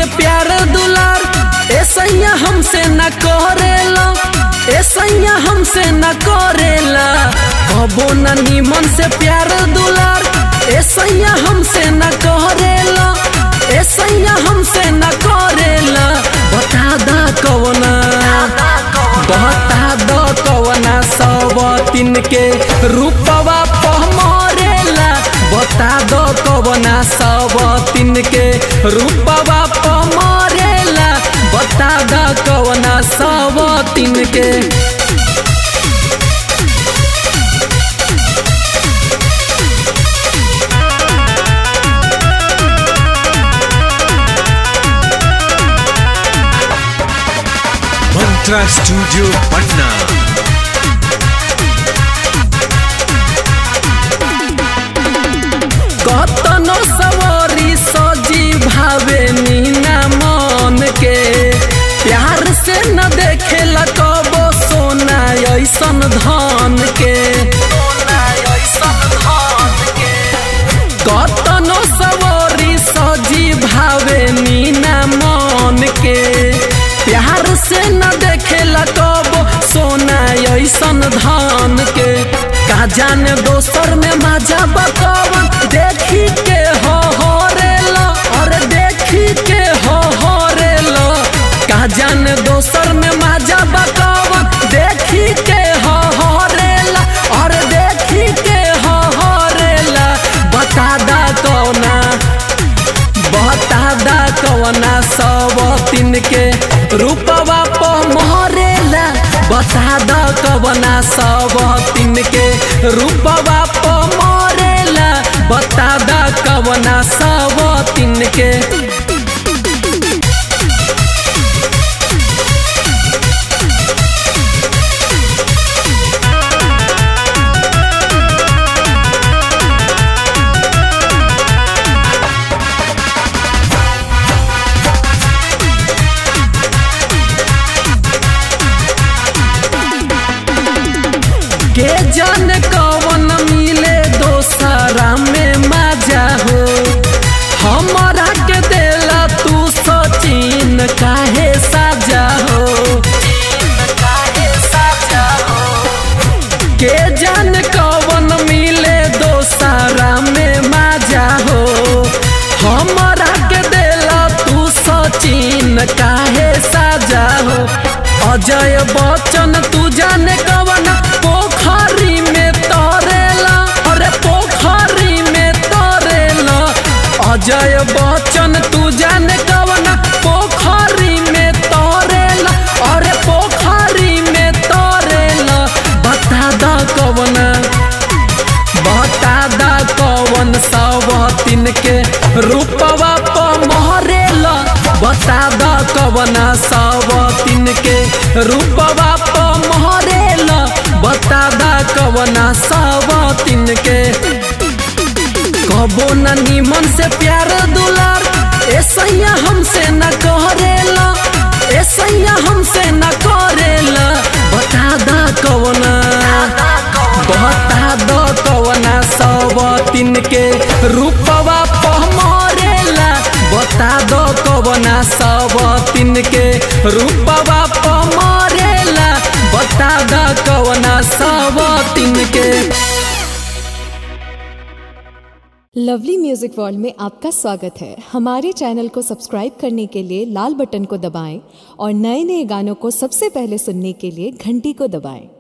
प्यार दुलार ए सैया हमसे न करेला ए सैया हमसे न करेला कबो न निमन से प्यार दुलार ए सैया हमसे न करेला ए सैया हमसे न करेला बता दा कवना बता दा कवना सब तीन के रूपवा पमरेला बता दो कवना सब तीन के रूपवा पमरेला बता दो कवना सब तीन के मंत्रा स्टूडियो पटना कतनो सवारी सजी भावे नीना मन के प्यार से न देखे कबो सोना ऐसन धन के कतनो सवारी सजी भावे नीना मन के प्यार से न देखे कबो सोना ऐसन धन के का जाने दोसर में मजा बकवन देखी के हो हो रेला और देखी के हो हो रेला का जाने दोसर में मजा बकवन देखी के हो हो रेला और देखी के हो हो रेला बता दा कौना बता दा कवना सब तीन के रूपवा पमरेला बता दा कवना सब तीन के रूपवा पमरेला बता दा कवना सब तीन के के जन कवन मिले दोसरा में मजा हो हमारा के देला तू सचिन काहे साजा हो के जन कवन मिले दोसरा में मजा हो हमारा के देला तू सचिन काहे साजा हो अजय बच्चन तू जाने कवन पोखरी में तरेला अरे पोखरी में तरेला अजय बच्चन तू जाने कवन पोखरी में तरेला अरे पोखरी में तरेला बता दा कवना बता दा कवन सब तीन के रूपवा पमरेला बता दा कवना सब तीन के रूपवा पमरेला बता दा कवना सब तीन के कबो न निमन से प्यार दुलार ए सैया हमसे न करेला ए सैया हमसे न करेला बता दा कवना बता दो कवना सब तीन के रूपवा पमरेला बता दो कवना सब तीन के रूपवा पमरेला बता दो कवना सब तीन के लवली म्यूजिक वर्ल्ड में आपका स्वागत है हमारे चैनल को सब्सक्राइब करने के लिए लाल बटन को दबाएं और नए नए गानों को सबसे पहले सुनने के लिए घंटी को दबाएं